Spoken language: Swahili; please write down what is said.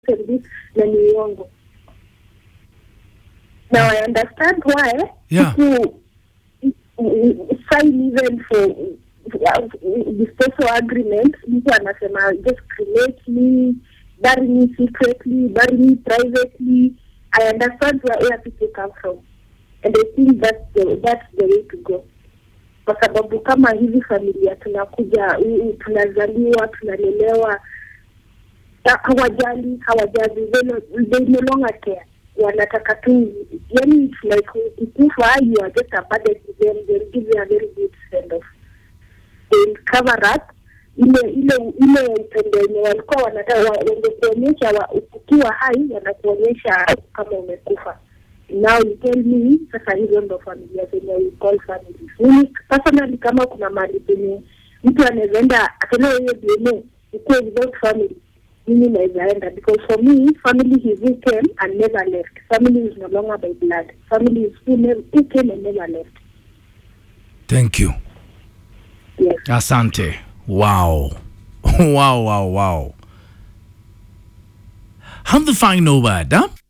and this na ni uongo now i understand why Yeah. people sign even for disposal agreement mtu anasema just cremate me bury me secretly bury me privately i understand where, where people come from and i think that's the, that's the way to go kwa sababu kama hizi familia tunakuja u- u- tunazaliwa tunalelewa ha- hawajali hawajali they no- they no longer care wanataka tu yani it's like ukikufa you are just a burden to them they'll give you a very good send off they'll cover up ile ile ile upendo wenye walikuwa wanataka wa- wangekuonyesha wa- ukiwa hai wanakuonyesha kama umekufa now you tell me sasa hizo ndo familia zenye we call families mimi personally kama kuna mahali penye mtu anaweza enda atolewe hiyo DNA ikuwe without family mimi naweza enda because for me family is who came and never left family is no longer by blood family is who, never, who came and never left thank you yes asante wow wow wow wow have the final word huh?